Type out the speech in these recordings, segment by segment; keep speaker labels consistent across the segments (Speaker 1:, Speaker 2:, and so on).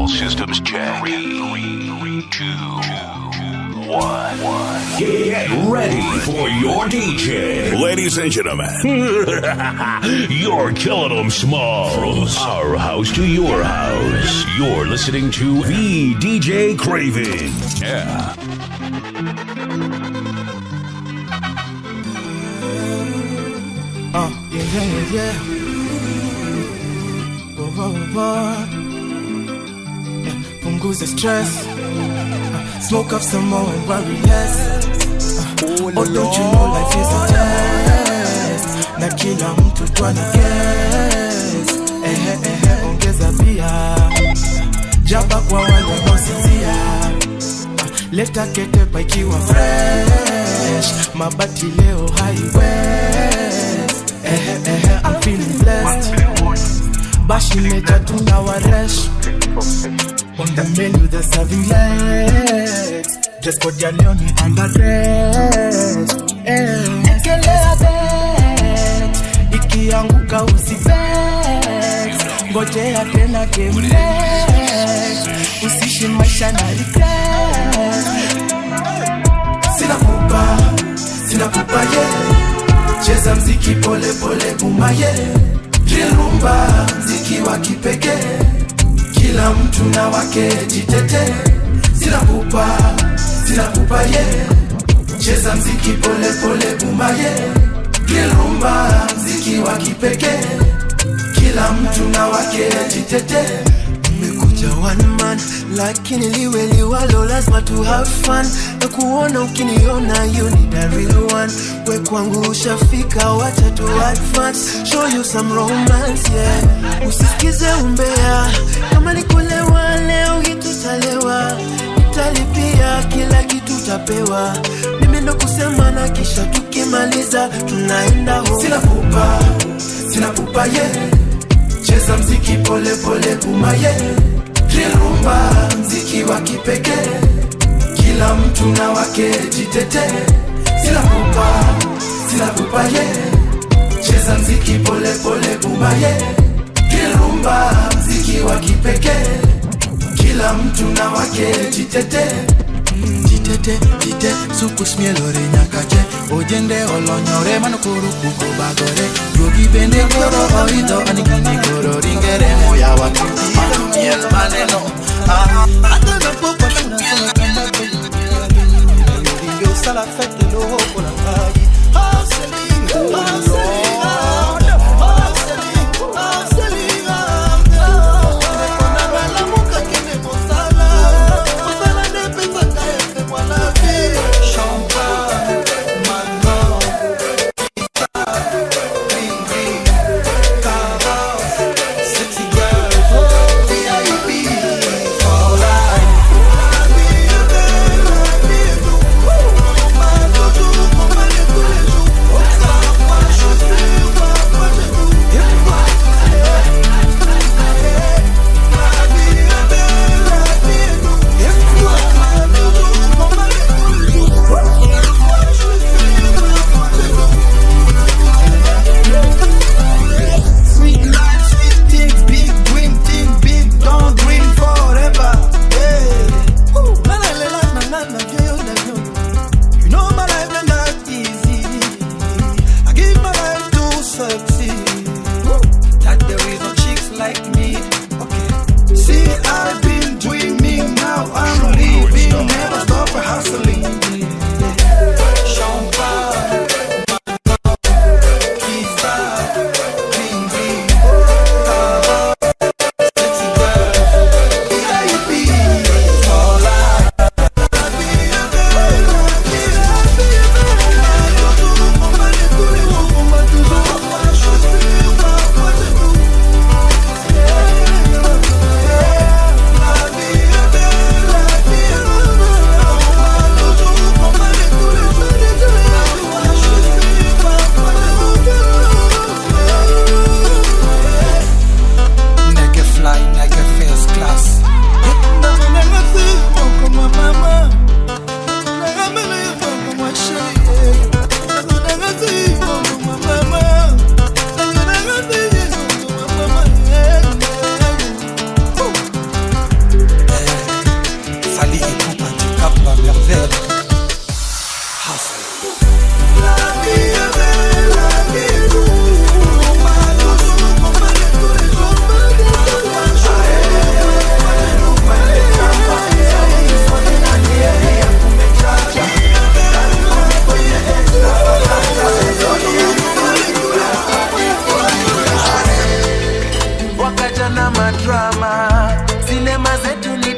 Speaker 1: All systems check. Three, two, one.
Speaker 2: Get ready for your DJ.
Speaker 1: Ladies and gentlemen,
Speaker 2: You're killing them small. From our house to your house. You're listening to the DJ Craving.
Speaker 1: yeah.
Speaker 3: Uh, yeah, yeah, yeah, yeah. Whoa, whoa, whoa. Yeah, punguza stress. Uh, smoke up some more and worry less. Uh, oh, don't you know life is a test? Na kila mtu twana guess. Ehe, ehe, ongeza pia. Jaba kwa wale wanaosinzia. Uh, leta ketepa ikiwa fresh. Mabati leo highway. Ehe, ehe, I'm feeling blessed. Bashi meja tuna waresh. On the menu they're serving legs. Dress code ya leo ni underdress. Eh, ekelea bet. Ikianguka usivex. Ngojea tena game next. Usishi maisha na regret. Sina pupa, sina pupa yeah cheza mziki pole pole bumaye drill rumba mziki wa kipekee kila mtu na wake jitete sina pupa sina pupa ye cheza mziki pole pole bumaye drill rumba mziki wa kipekee kila mtu na wake jitete nimekuja one man lakini liwe liwalo lazima tu have fun na kuona ukiniona you need a real one we kwangu ushafika wacha tu advance show you some romance yeah usisikize umbea kama nikulewa leo hitutalewa nitalipia kila kitu tapewa mimi ndo kusema na kisha tukimaliza tunaenda home sina pupa sina pupa yeah cheza mziki pole pole kumaye drill rumba mziki wa kipekee kila mtu na wake jitete sina pupa sina pupa ye cheza mziki pole pole kumaye drill rumba mziki wa kipekee kila mtu na wake jitete jitete jite sukusmielore nyakache ojende olonyore manokoro kuko bagore yogi bende koro oidho anikini koro ringere moya wa miel maneno Ah, adana popa tunasema kama kweli Yogi osala fete loko la ngai Hustling, hustling, hustling, hustling, Nekona bala muka kene mosala Mosala ne pezaka efe mwana vie Champagne, Manon, Ring, ring, Kava,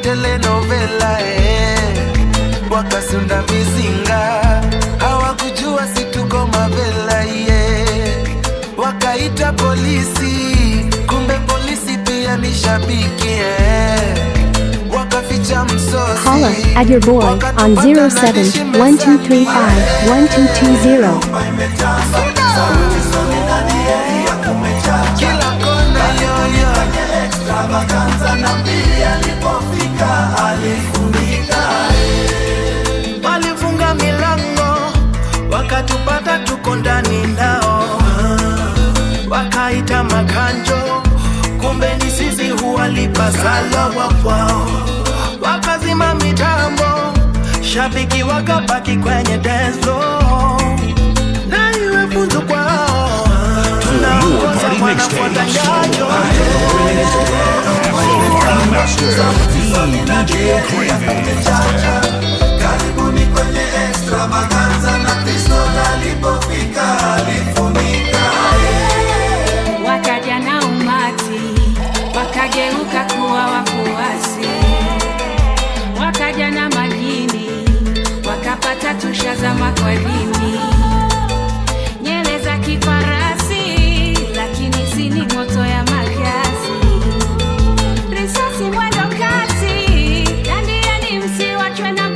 Speaker 3: telenovela eh. wakasunda mizinga hawakujua situko mavela yeah. wakaita polisi kumbe polisi pia ni shabiki eh. wakaficha msosi
Speaker 4: Holla at your boy on 0712351220.
Speaker 3: kila kona yoyo walifunga milango wakatupata tuko ndani nao wakaita makanjo kumbe ni sisi huwalipa salawa kwao wakazima mitambo shabiki wakabaki kwenye denzo na iwe funzo kwao tunaongoza
Speaker 2: Party
Speaker 3: wanafuata
Speaker 2: mixtapes.
Speaker 3: nyayo
Speaker 2: Party Master. The DJ Craven.
Speaker 5: wakaja na umati wakageuka kuwa wafuasi wakaja na majini wakapata tushazama kwa dini nyele za kifarasi lakini sini moto ya makasi risasi mwendo kasi dandiani msiwachwe na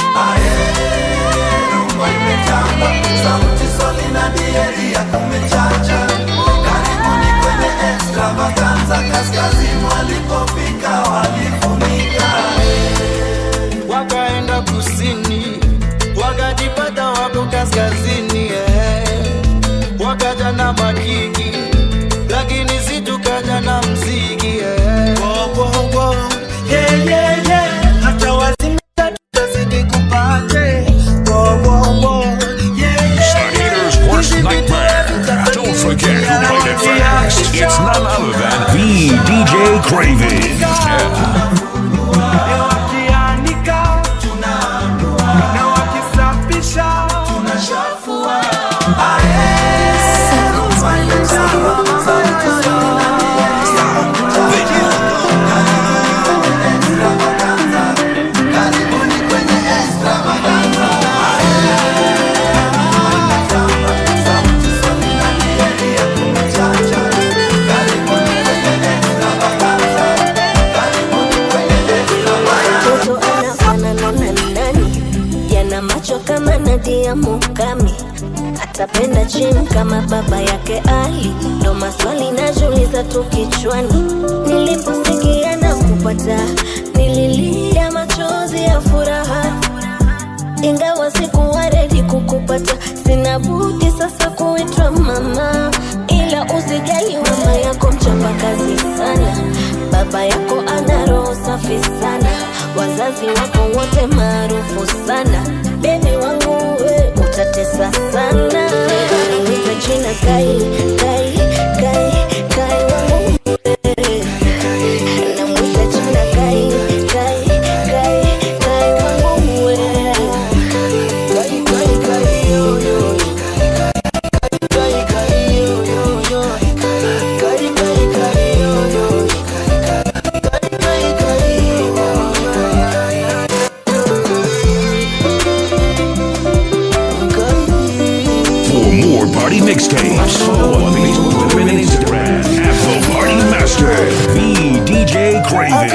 Speaker 3: wakaenda kusini wakajipata wako kaskazini eh. wakaja na makiki lakini si tukaja na mziki eh. Wo, wo, wo. Yeah, yeah, yeah. hata wazimia tutazidi kupate Wo, wo, wo. Yeah, yeah,
Speaker 2: The
Speaker 3: yeah.
Speaker 2: Haters' Worst
Speaker 3: Hizi vitu
Speaker 2: Nightmare.
Speaker 3: havitafanyika.
Speaker 2: Don't forget who played it first. It's none other than the DJ Craven. Yeah.
Speaker 3: Na wakianika na wakisafisha tunashafua
Speaker 6: mtoto anafanana na nani yana macho kama nadia mukami atapenda chim kama baba yake ali ndo maswali najuliza tu kichwani niliposikia na kupata nililia machozi ya furaha ingawa sikuwa redi kukupata sina budi sasa kuitwa mama ila usijali mama yako mchapa kazi sana baba yako ana roho safi sana wazazi wako wote maarufu sana bebi wangu we utatesa sana nita jina kai kai kai kai wangu we. Namwita jina kai kai kai kai wangu we.
Speaker 2: For more party mixtapes, follow on Facebook, Twitter, and Instagram at The Party Master, the DJ Craven.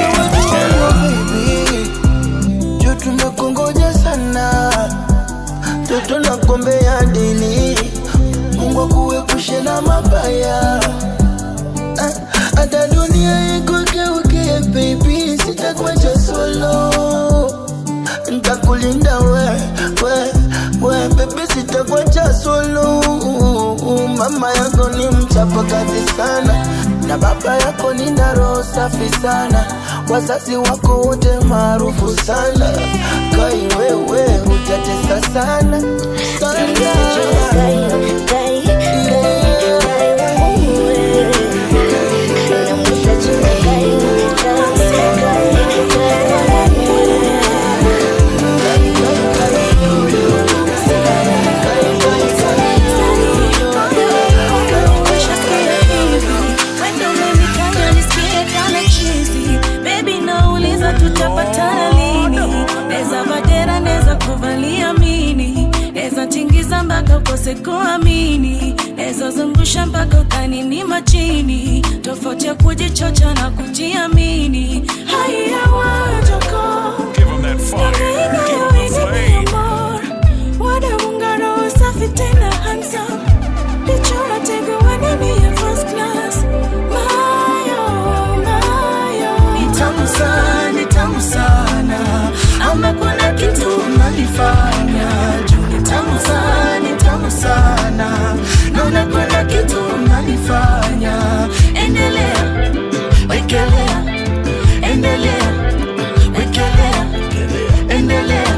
Speaker 3: juu tumekongoja sana toto na kombe ya dini mungu akuepushe na mabaya Ah, hata dunia ikugeuke baby sitakuacha solo ntakulinda we we we bebe sitakuacha solo mama yako ni mchapa kazi sana na baba yako ni na roho safi sana wazazi wako wote maarufu sana kai wewe utatesa sana sana
Speaker 6: Wendo umenifanya nisikie kama chizi. Baby, nauliza tutapata
Speaker 7: uweze kuamini nezozungusha mpaka ukanini machini tofauti ya kujichocha na kujiamini haya wajoko
Speaker 1: Give them that fire. Give them the flame.
Speaker 7: wadamungaro safi tena handsome lichora tego wanini ya first class mayo mayo
Speaker 3: ni tamu sana, ni tamu sana, ama kuna kitu unanifanya juu ni tamu sana, ni tamu sana, naona kuna kitu unanifanya. Endelea, wekelea, endelea, wekelea, endelea,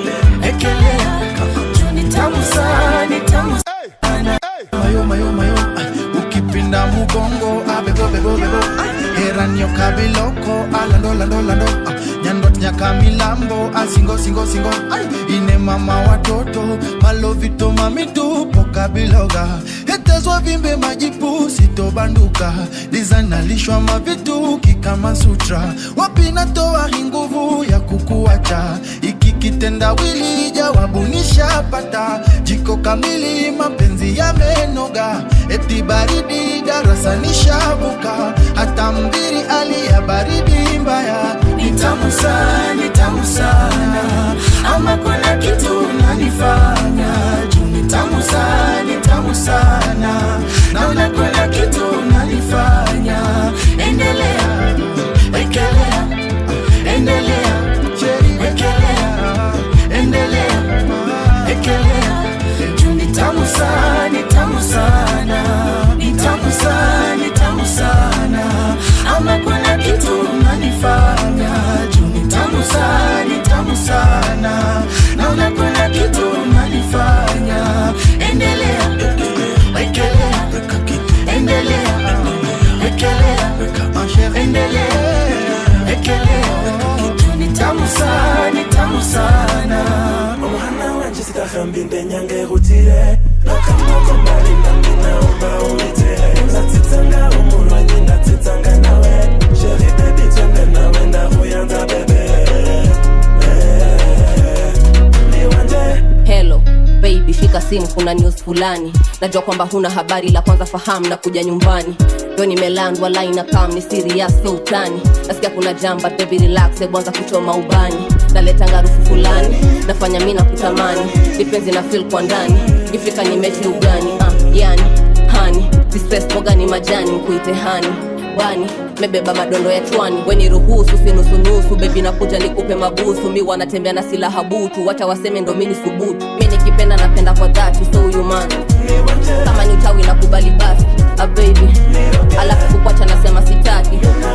Speaker 3: wekelea, juu ni tamu sana, ni tamu sana.
Speaker 8: mayo mayo mayo ay, ukipinda mugongo abebobebobebo heranio kabiloko alando lando lando ah, nyandot nyaka milambo asingo singo singo ay, ine mama watoto malovito mamitupo kabiloga hetezwa vimbe majipu sitobanduka dizanalishwa mavituki kama sutra wapinatoa hii nguvu ya kukuacha iki kitendawili jawabu nishapata jiko kamili mapenzi yamenoga eti baridi darasa nishavuka hata mbiri aliya baridi mbaya
Speaker 3: ni tamu sana, ni tamu sana, ama kuna kitu unanifanya juu ni tamu sana, ni tamu sana, naona kuna kitu unanifanya. Endelea, wekelea, endelea, wekelea, endelea, wekelea, juu ni tamu sana, ni tamu sana, ni tamu sana, ni tamu sana, ama kuna kitu unanifanya juu ni tamu sana, ni tamu sana, naona kuna kitu unanifanya. Endelea, wekelea, endelea, wekelea, endelea, wekelea, juu ni tamu sana, ni tamu sana.
Speaker 9: Mwana wanje sitahambi ndenyange rutire Nakamoko mbali nami naomba unitere Ndatitanga umulwanyi ndatitanga nawe Sheri baby twende nawe ndahuyanza bebe Eh, Ni wanje
Speaker 10: Hello baby, shika simu, kuna news fulani. Najua kwamba huna habari, la kwanza fahamu na kuja nyumbani. Ndo nimelandwa line kam ni serious so utani. Nasikia kuna jamba baby relax, hebu anza kuchoma ubani. Naleta ngarufu fulani, nafanya mimi na kutamani. Kipenzi na feel kwa ndani, ifika ni mechi ugani. Ah, yani hani distress boga ni majani, mkuite hani bani mebeba madondo ya chwani weni ruhusu sinusunusu bebi nakuja nikupe mabusu mi wanatembea na silaha butu wacha waseme ndo mini subutu mi nikipenda napenda kwa dhati so huyu man kama ni utawi na kubali basi a baby alafu kukwacha nasema sitaki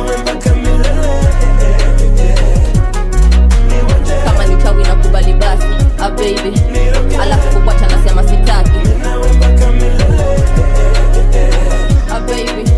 Speaker 10: kama ni utawi na kubali basi a baby alafu kukwacha nasema sitaki a baby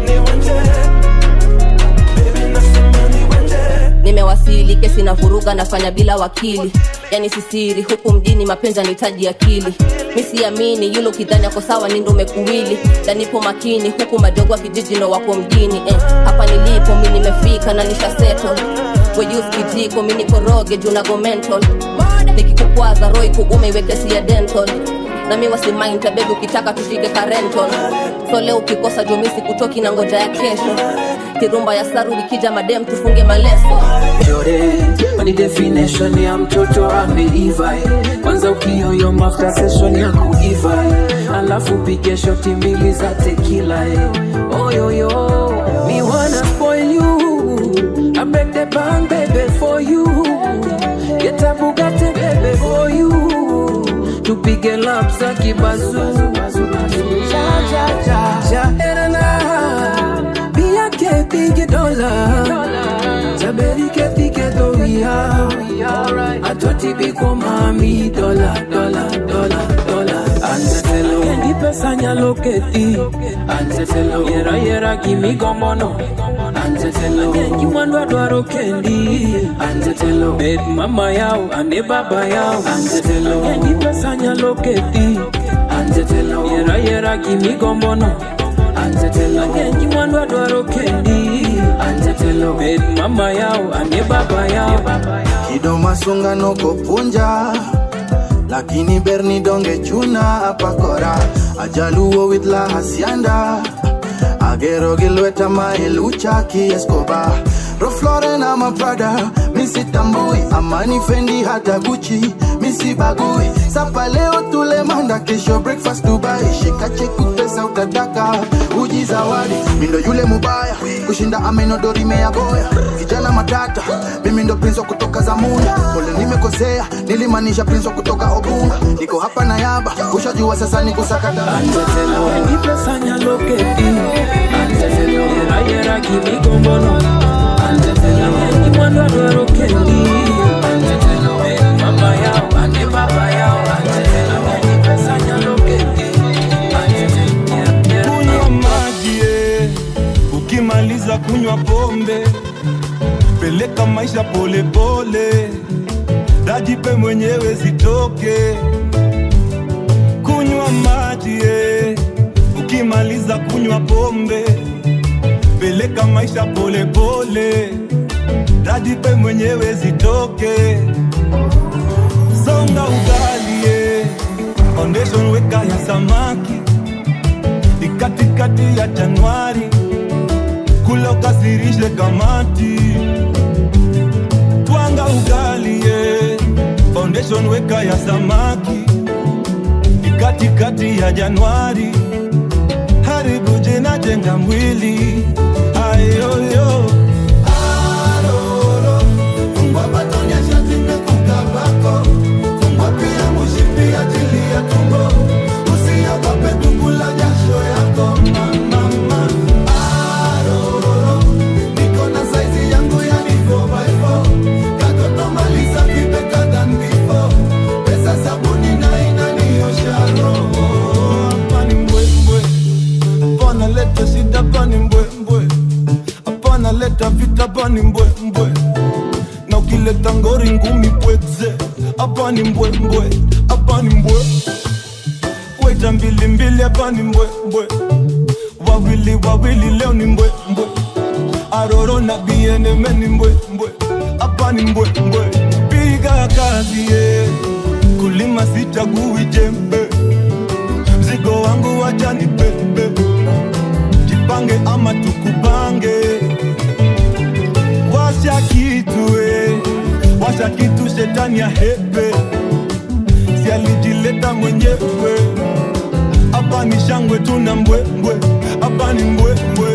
Speaker 10: nimewasili kesi na vuruga nafanya bila wakili yani sisiri huku mjini mapenzi anihitaji akili mi siamini yule ukidhani ako sawa ni ndo umekuwili danipo makini huku madogo wa kijiji ndo wako mjini eh, hapa nilipo mi nimefika na nisha settle wejuskijiko mi nikoroge juu nago mental nikikukwaza roi kuume iwekesi ya dental na mi wasimainta bebi ukitaka tushike karenton so leo ukikosa jumisi kutoki na ngoja ya kesho kirumba ya saru ikija madem tufunge maleso
Speaker 11: Yore, ni definition ya mtoto ameiva eh. kwanza ukioyo after session ya kuiva eh. alafu pige shoti mbili za tekila eh. oyoyo me wanna spoil you I break the bank baby for you get a Bugatti baby for you tupige lap za kibazu Ja, ja, ja. Jaherana, biake pige dola Taberike pige doria Atoti biko mami dola, dola, dola, dola Anzetelo, kendi pesa nyaloketi Anzetelo, yera yera gimigo mono Anzetelo, kengi mwandwa dwaro kendi Anzetelo, bed mama yao, ane baba yao Anzetelo, kendi pesa nyaloketi Anzetelo, yera yera gimigo mono Anzetelo, kengi mwandwa dwaro kendi Anzetelo, bed mama yao, ane baba yao
Speaker 8: kido masunga noko punja lakini berni donge chuna apakora ajaluo with la hacienda agero gilweta maelucha kiescoba rofloren ama prada misitambui amani fendi hata guchi misibagui sapa leo tule manda kesho breakfast dubai shika cheku pesa utadaka uji zawadi mindo yule mubaya kushinda amenodori meyaboya kijana matata mimi ndo prince wa kutoka zamunda pole nimekosea nilimaanisha prince wa kutoka obunga niko hapa na yaba ushajua sasa ni kusakata
Speaker 11: Antetelo enipesanya loketi Antetelo erayera kimigombono Antetelo eni mwana dwaro kendi Antetelo eni mama yao ane baba yao Antetelo enipesanya loketi
Speaker 12: kunywa maji eh, ukimaliza kunywa pombe peleka maisha polepole dajipe mwenyewe zitoke kunywa maji eh, ukimaliza kunywa pombe peleka maisha polepole dajipe mwenyewe zitoke songa ugali eh, foundation weka ya samaki ni katikati ya Januari, kula ukasirishe kamati, twanga ugali ye foundation weka ya samaki, ni katikati ya Januari, haribu jina jenga mwili ayoyo
Speaker 13: Aroro, fungua batoni ya shati imekuka bako. Fungua pia mushipi ajili ya tumbo. Usiogope kukula jasho yako mama. Aroro, niko na saizi yangu ya ni 4x4. Katoto maliza vibeka than before. Pesa sabuni na inaniosha roho.
Speaker 12: hapa ni mbwembwe, hapana leta shida, hapa ni mbwembwe, hapana leta vita, hapa ni mbwembwe, na ukileta ngori ngumi pweze, hapa ni mbwembwe, hapa ni mbwe, weta mbili mbili, hapa ni mbwembwe, wawili wawili, leo ni mbwembwe, aroro na bieneme ni mbwembwe, hapa ni mbwembwe, piga kazi ye, kulima sichagui jembe mzigo wangu wacha ni bebe, jipange ama tukupange. Washa kitu eh, washa kitu, shetani ya hepe, si alijileta mwenyewe. Hapa ni shangwe, tuna mbwembwe, hapa ni mbwembwe.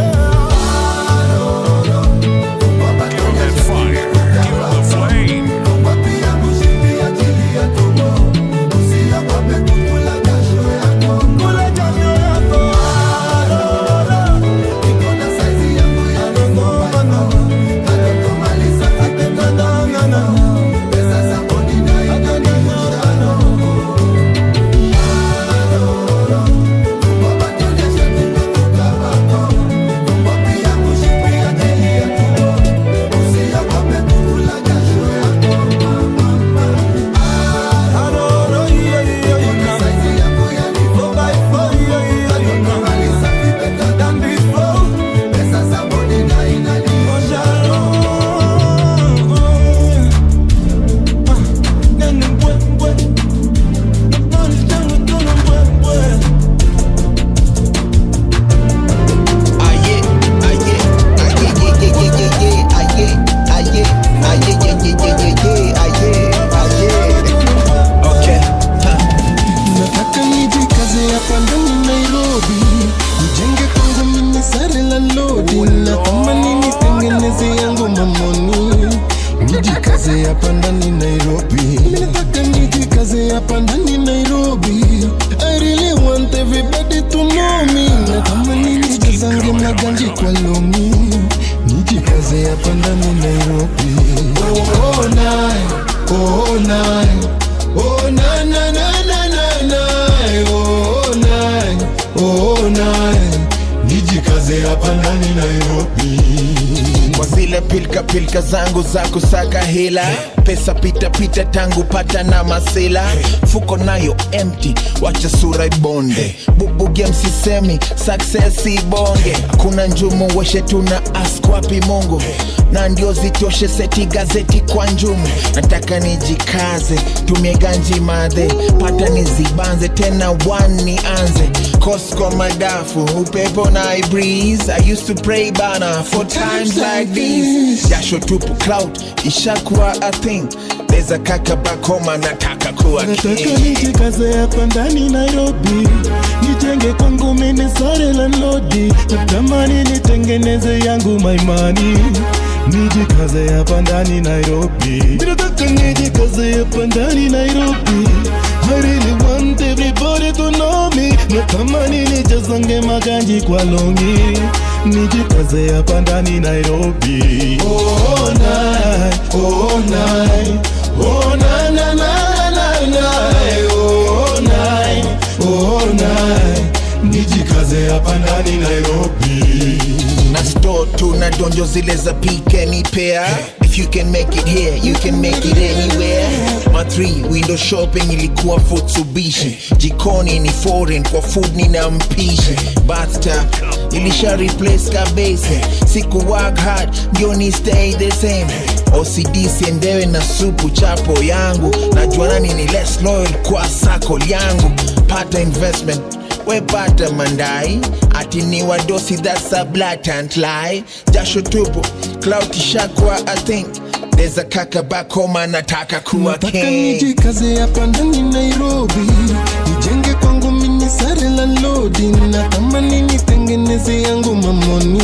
Speaker 14: nataka nijikaze hapa ndani nairobi nijenge kwangu mimi sare la lodi natamani nitengeneze yangu mamoni nijikaze hapa ndani nairobi nataka nijikaze hapa ndani nairobi i really want everybody to know me natamani nijazange na ganji kwa lomi nijikaze hapa ndani nairobi oh, oh, nai, oh, nai. Oh na na na na na na oh na oh na nijikaze hapa ndani Nairobi
Speaker 15: kwa zile pilka pilka zangu za kusaka hela pesa pita pita tangu pata na masela fuko nayo empty wacha sura ibonde bubuge msisemi success ibonge kuna njumu weshe tuna ask wapi mungu na ndio zitoshe seti gazeti kwa njumu nataka nijikaze tumie ganji madhe pata nizibanze tena one nianze Costco madafu upepo na I breeze I used to pray bana for times like these jasho tupu cloud ishakuwa a thing there's a kaka back home anataka kuwa
Speaker 14: nataka
Speaker 15: king
Speaker 14: nijikaze hapa ndani nairobi nijenge kwangu mini sare landlodi natamani nitengeneze yangu maimani nijikaze hapa ndani nairobi nataka nijikaze hapa ndani nairobi I really want everybody to know me natamani nijazange maganji kwa longi nijikaze hapa ndani nairobi oh, night, oh, night. Oh, na, na, na, na, na, oh, night, oh, night. nijikaze hapa ndani nairobi
Speaker 15: na store tu na donjo zile za pike ni pea if you can make it here you can make it anywhere ma 3 window shopping ilikuwa futsubishi jikoni ni foreign kwa food nina mpishi bathtub ilisha replace kabese siku work hard ndio ni stay the same OCD siendewe na supu chapo yangu najua nani ni less loyal kwa sako yangu pata investment wepata mandai ati ni wadosi that's a blatant lie jasho tupu cloud ishakwa i think there's a kaka back home anataka kuwa
Speaker 14: nataka
Speaker 15: king
Speaker 14: nijikaze hapa ndani nairobi nijenge kwangu mini sare la lodi natamani nitengeneze yangu mamoni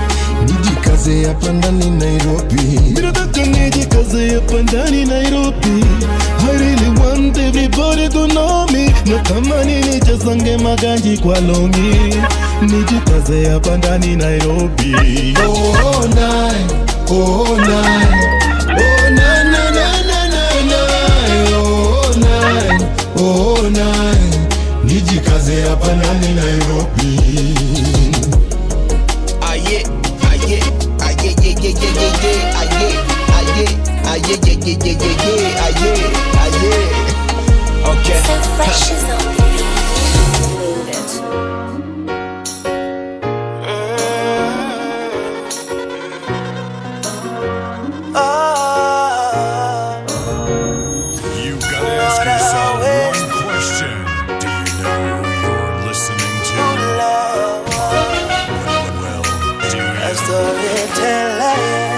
Speaker 14: nijikaze hapa ndani nairobi nataka nijikaze hapa ndani nairobi I really want everybody to know me natamani nijazange maganji kwa longi nijikaze hapa ndani nairobi oh, night, oh, night. Oh, na, na, na, na, na, na. Oh, night, oh, night. nijikaze hapa ndani nairobi
Speaker 15: aye aye aye ye ye ye ye ye aye aye aye ye ye ye ye ye aye aye okay
Speaker 16: You gotta ask yourself one question. Do you know who you're listening to? Well, do you?
Speaker 3: storyteller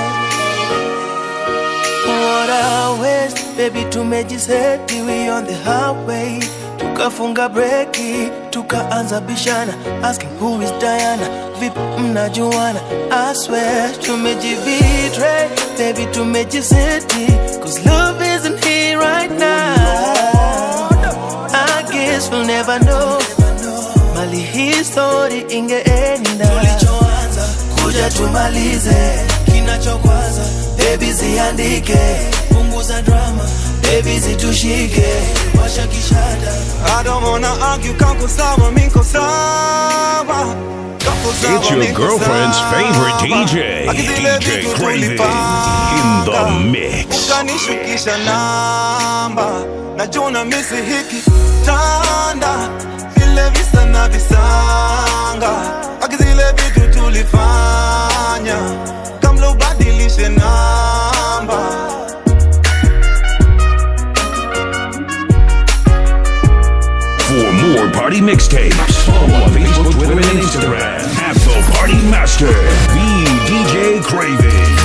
Speaker 3: What a waste Baby tumejiseti we on the highway Tukafunga breki Tukaanza bishana Asking who is Diana Vipi mnajuana I swear tumejibetray Baby tumejiseti Cause love isn't here right now I guess we'll never know Mali hii story ingeenda Tulichoanza kuja tumalize kinachokwaza baby ziandike punguza drama baby zitushike washa kishada
Speaker 17: I don't wanna argue, kako sawa, miko sawa Kako sawa,
Speaker 2: It's your
Speaker 17: miko
Speaker 2: girlfriend's
Speaker 17: sawa.
Speaker 2: favorite DJ,
Speaker 17: Akizile
Speaker 2: DJ
Speaker 17: vitu
Speaker 2: Craving,
Speaker 17: tulipanga.
Speaker 2: in the mix.
Speaker 17: Ukanishukisha namba najuna misi hiki tanda vile visa na visanga akizile vitu tulifanya kamla ubadilishe namba
Speaker 2: For more party mixtapes, follow on Facebook, Twitter, and Instagram at The Party Master, the DJ Craving.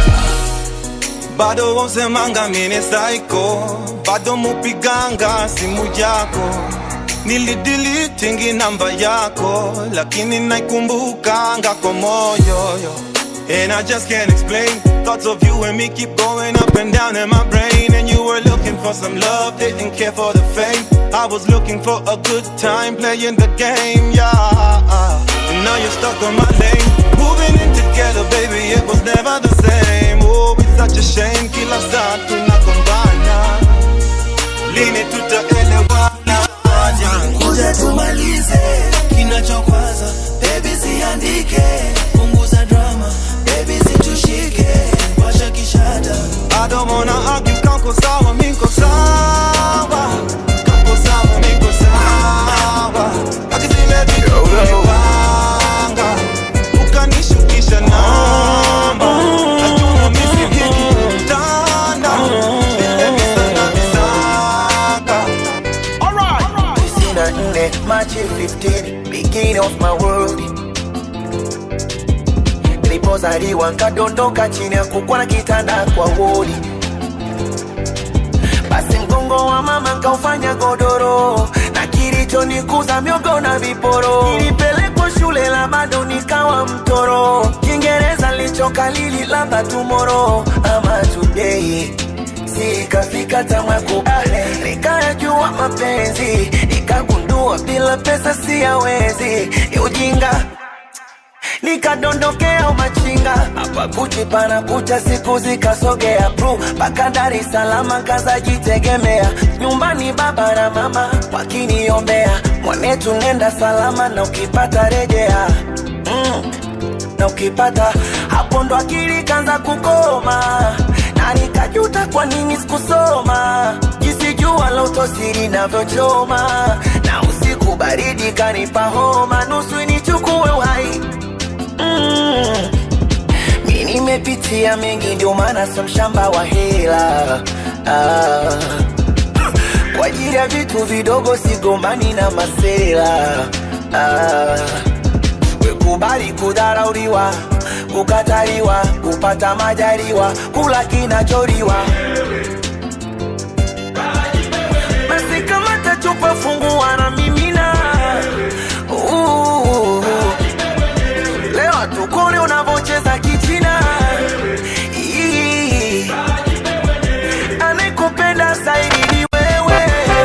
Speaker 17: bado wausemanga mine saiko bado mupiganga simu yako nilidilitingi namba yako lakini naikumbukanga kwa moyo yo. And I just can't explain Thoughts of you and me keep going up and down in my brain And you were looking for some love, didn't care for the fame I was looking for a good time playing the game, yeah And now you're stuck on my lane Moving in together, baby, it was never the same Oh, it's such a shame, kila saa tunagombana Lini tutaelewana
Speaker 3: kuja tumalize kinachokwaza baby ziandike punguza drama baby zitushike
Speaker 18: kuzaliwa nkadondoka chini ya kukwa na kitanda kwa wodi basi mgongo wa mama nkaufanya godoro na kilichonikuza miogo na viporo nilipelekwa shule la bado nikawa mtoro kiingereza lichokalili labda tumoro ama today sikafika tamwakubale nikayajua mapenzi nikagundua bila pesa siyawezi ni ujinga nikadondokea umachinga hapa kuchi pana kucha siku zikasogea pru mpaka Dar es Salaam kazajitegemea nyumbani baba na mama wakiniombea mwanetu nenda salama na ukipata rejea mm, na ukipata hapo ndo akili kanza kukoma na nikajuta kwa nini sikusoma jinsi jua la utosiri navyochoma na usiku baridi kanipa homa nusu nichukue uhai mm. mi nimepitia mengi ndio maana sio mshamba wa hela ah. kwa ajili ya vitu vidogo sigombani na masela ah. wekubali kudharauliwa kukataliwa kupata majaliwa kula kinacholiwa basi kama tachupa fungua na mimina uh, leo tukone unavocheza kichina Ii. anayekupenda zaidi ni wewe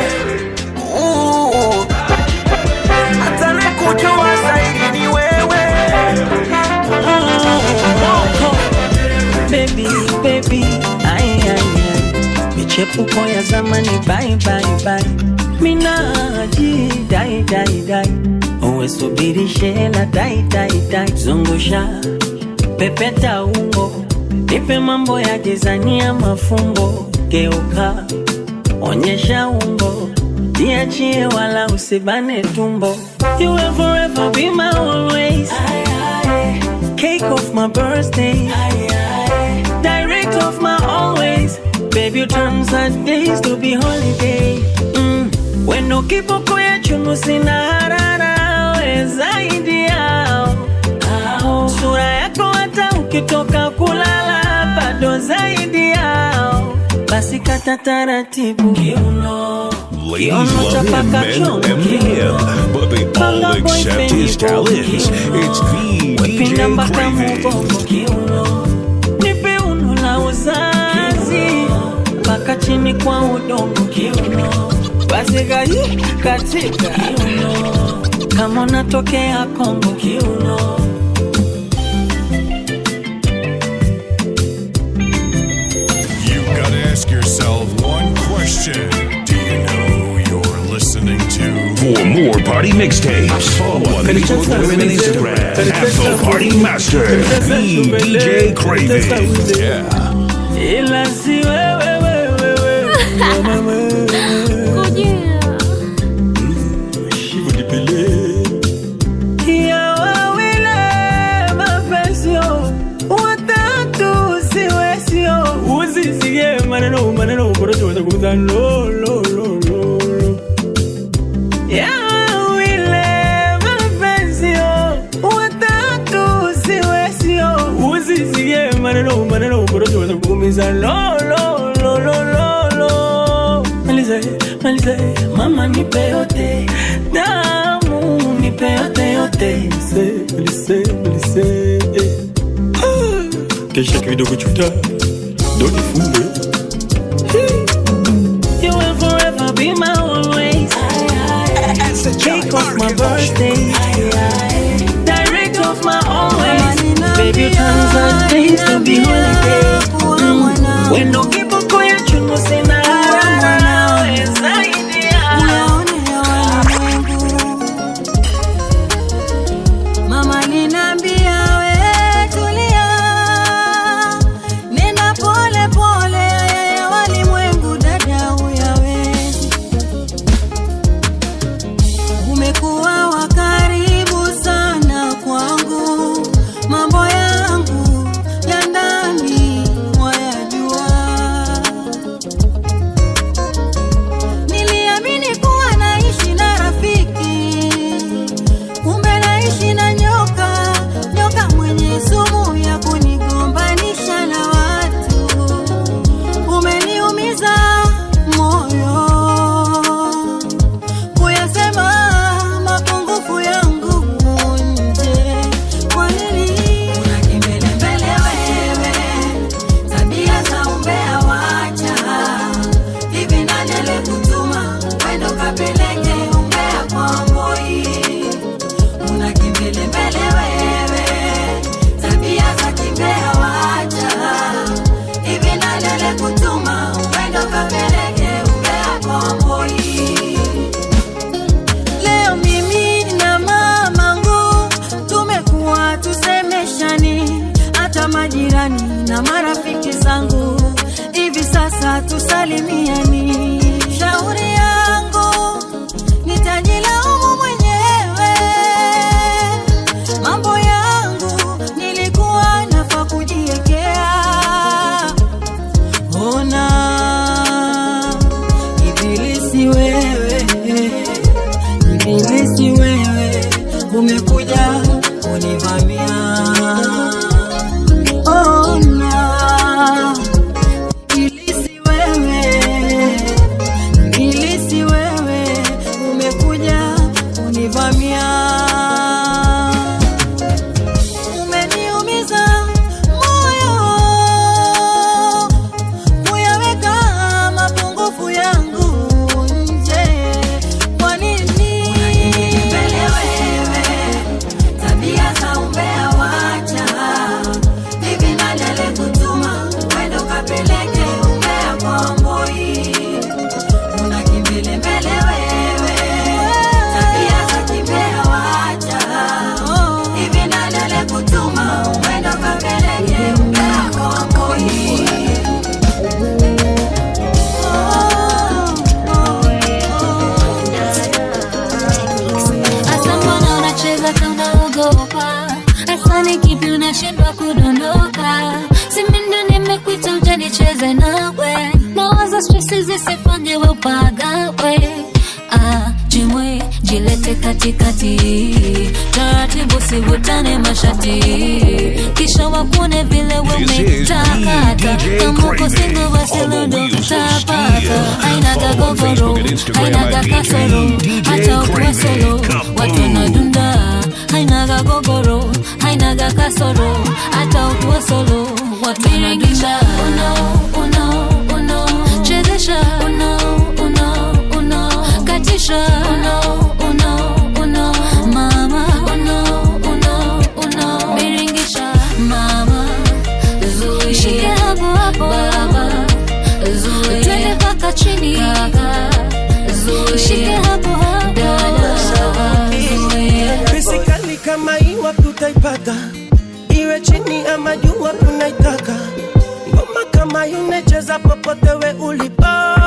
Speaker 18: Uh. hata anayekujua zaidi ni wewe
Speaker 19: baby baby ai ai ai michepuko ya zamani bye bye bye minaji dai dai dai uwe subiri shela dai dai dai zungusha pepeta ungo nipe mambo ya jizania mafumbo geuka onyesha umbo niachie wala usibane tumbo you will forever be my always cake of my birthday direct of my always baby you turn sad days to be holiday mm. wendo kiboko ya chunu sina harara we zaidi yao Ao. sura yako hata ukitoka kulala bado zaidi yao basi kata taratibu kiuno
Speaker 2: Ladies love him, men envy him, but they all accept his talents. It's the DJ Craving.
Speaker 19: nipe uno la uzazi mpaka chini kwa udongo kiuno basi gayi katika kiuno kama unatokea Kongo kiuno
Speaker 16: You gotta ask yourself one question. Do you know who you're listening to?
Speaker 2: For more party mixtapes, follow on Facebook, Twitter, and Instagram at the Party Master, the DJ Craving. Yeah.
Speaker 19: ila si wewe wewe wewe mama ya wawile mapesio watatu siwesio usisikie maneno maneno korocho watakuza lo lo lo lo lo ya wawile mapesio watatu siwesio usisikie maneno maneno korocho watakuumiza lo lo lo lo lo lo maliza maliza mama nipe yote damu nipe yote yote lise lise lise kesha kidogo chuta doni funge You will forever be my always. Cake of my birthday. Direct of my always. Baby, turns out days to be holiday. Mm. When no people go ya chuno sina harara. Zaidi ya.
Speaker 7: Mama ninambia we tulia, nenda pole pole, yeye walimwengu dada huyawezi. Umekuwa wa karibu sana kwangu, mambo yangu ya ndani wayajua. na marafiki zangu hivi sasa tusalimiani shauri yangu nitajilaumu mwenyewe mambo yangu nilikuwa nafa kujiekea ona ibilisi wewe ibilisi wewe umekuja kunivamia ona ibilisi wewe ibilisi wewe umekuja kunivamia umeniumiza moyo kuyaweka mapungufu yangu nje kwa nini mbele wewe tabia za umbea wacha hivi nani alikutuma wende ukapeleke umbea kwa mboi una kimbele mbele wewe tabia za kimbea wacha hivi nani alikutuma wende ukapeleke umbea kwa mboi
Speaker 1: Hasa mbona unacheza kama unaogopa? Hasa ni kipi unashindwa kudondoka? Si mimi ndo nimekuita uje nicheze nawe, nawaza stresi zisifanye we upagawe. Ah, jimwe jilete katikati, taratibu sivutane mashati, kisha wakune vile we
Speaker 2: This is
Speaker 1: umetakata.
Speaker 2: DJ
Speaker 1: Kama uko
Speaker 2: Crazy
Speaker 1: single basi
Speaker 2: on the
Speaker 1: lundo
Speaker 2: wheels of
Speaker 1: utapata,
Speaker 2: steel.
Speaker 1: hainaga
Speaker 2: Follow on
Speaker 1: gogoro,
Speaker 2: Facebook and Instagram
Speaker 1: hainaga
Speaker 2: at
Speaker 1: kasoro,
Speaker 2: DJ
Speaker 1: hata ukiwa
Speaker 2: Crazy.
Speaker 1: solo watu wanadunda hainaga gogoro hainaga kasoro hata ukiwa solo watu wanadunda uno uno uno chezesha uno uno uno katisha uno uno uno mama uno uno uno biringisha mama zuia shike hapo hapo baba zuia twende mpaka chini kaka zuia shike hapo hapo dada zuia
Speaker 20: Basically kama iwa tutaipata iwe chini ama juu wapi unaitaka ngoma kama inacheza popote we ulipo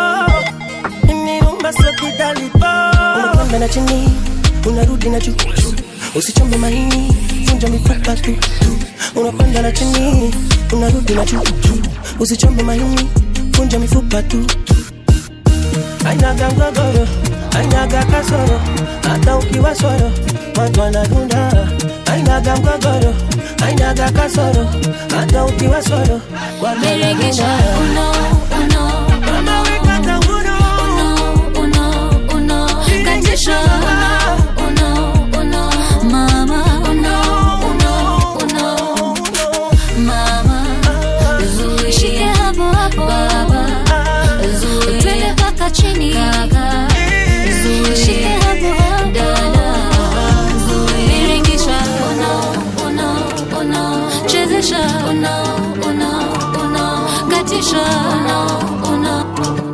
Speaker 20: iniumba sio kidalipo unakwenda na chini unarudi na juu usichombe maini vunja mifupa tu tu. unakwenda na chini unarudi na juu usichombe maini vunja mifupa tu tu. ainaga mgogoro ainaga kasoro hata ukiwa soro watu wanadunda ainaga mgogoro ainaga kasoro hata ukiwa soro watu
Speaker 1: Berekesha
Speaker 20: wanadunda
Speaker 1: uno uno
Speaker 20: Mama wekata uno
Speaker 1: uno uno uno katisha uno uno uno mama uno uno uno mama zuia shike hapo hapo baba zuia twende mpaka chini kaka zuia shike hapo hapo dada zuia biringisha uno uno uno chezesha uno uno uno katisha uno uno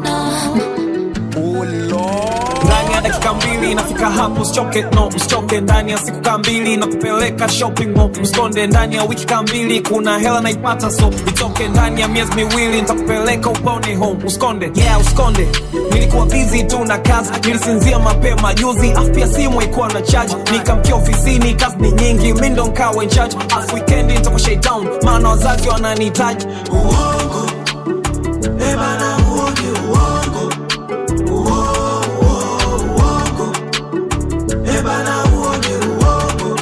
Speaker 21: ndani ya dakika mbili nafika hapo usichoke no usichoke ndani ya siku kaa mbili na kupeleka shopping mall mskonde ndani ya wiki kaa mbili kuna hela naipata so itoke ndani ya miezi miwili nitakupeleka upone home uskonde yeah uskonde nilikuwa busy tu na kazi nilisinzia mapema juzi afu pia simu haikuwa na charge nikamkia ofisini kazi ni nyingi mi ndo nkawa in charge afu weekendi nitakuwa shaitown maana wazazi wananihitaji uongo ebana huo ni uongo ebana huo ni uongo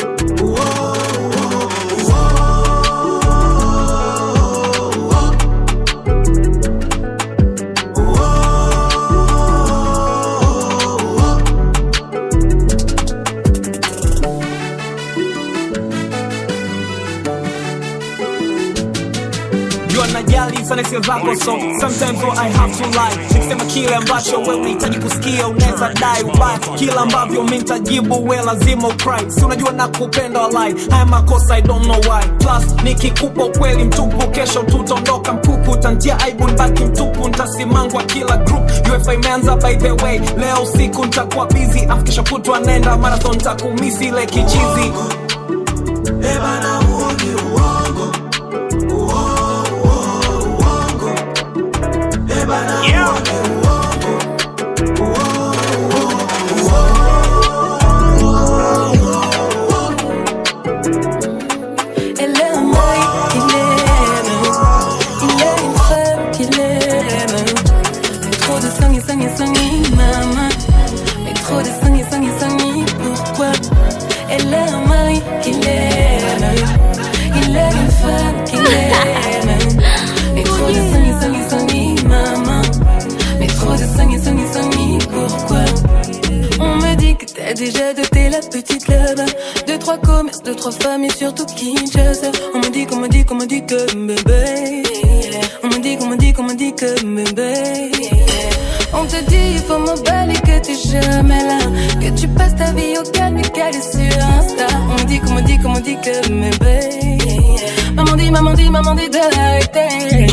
Speaker 21: jua najali sana hisia zako so sometimes what I have to lie nikisema kile ambacho wewe unahitaji kusikia unaweza dai ubaya kila ambavyo mi nitajibu we lazima ukry si unajua na kupenda walai haya makosa I don't know why plus nikikupa ukweli mtupu kesho tutaondoka mkuku utantia aibu nbaki mtupu ntasimangwa kila group UFA imeanza by the way leo usiku ntakuwa busy afu kesho kutwa nenda marathon ntakumisi ile kichizi Ebana huo ni uongo uongo
Speaker 4: trois commerces, deux, trois familles, surtout Kinshasa. On m'a dit, qu'on m'a dit, qu'on m'a dit que bébé. On m'a dit, qu'on m'a dit, qu'on m'a dit que bébé. On te dit, il faut m'emballer que t'es jamais là. Que tu passes ta vie au calme et calé sur Insta. On m'a dit, qu'on m'a dit, qu'on m'a dit que bébé. Maman dit, maman dit, maman dit de l'arrêter.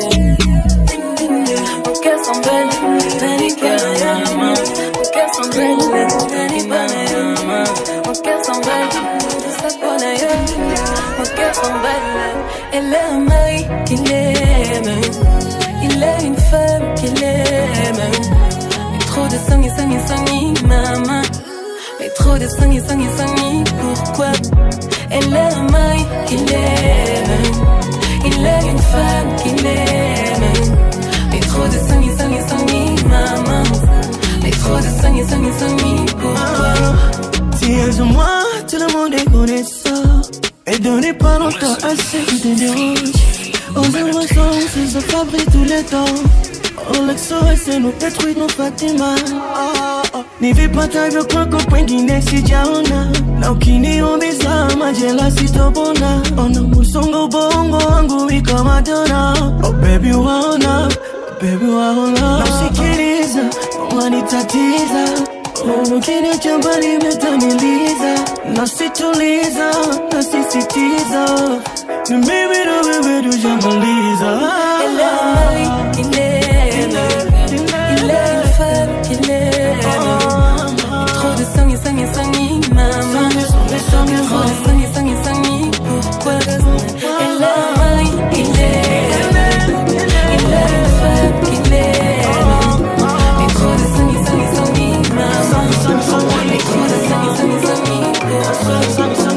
Speaker 4: Mon cœur s'emballe, Danny Kayama. Mon cœur s'emballe, Danny Banayama. Mon cœur s'emballe, tout ça pour l'ailleurs. Mon cœur s'emballe, elle a un mari qu'il aime. Il a une femme qu'il aime. Mais trop de sang et sang et sang, maman. Mais trop de sang et sang et sang, pourquoi? Elle a un mari qu'il aime. Il a une femme qu'il aime. Mais trop de sang et sang et sang, maman. Mais trop de sang et sang et sang, pourquoi?
Speaker 22: Si elles ont moi, tout le monde est connaissant. Et donnez pas longtemps à ceux qui te dérangent. Aux innocents, se fabriquent tous les temps. Oh, l'exo, nous détruit nos Fatima. Oh, oh. nivipata vyokwako kwengine sijaona na ukiniumiza majela sitopona ona musongo bongo wangu iko madona oh, baby waona baby waona nausikiliza wanitatiza Ukini chamba limetamiliza Nasituliza, nasisitiza Ni mimi na wewe tujamaliza
Speaker 4: Elle a un mari qu'il aime. Il a une femme qu'il aime. Trop de sang et sang et sang, maman. Trop de sang et sang et sang, pourquoi? Elle a un mari qu'il aime. Il a une femme qu'il aime. Mais trop de sang et sang et sang, maman. Mais trop de sang et sang et sang, pourquoi?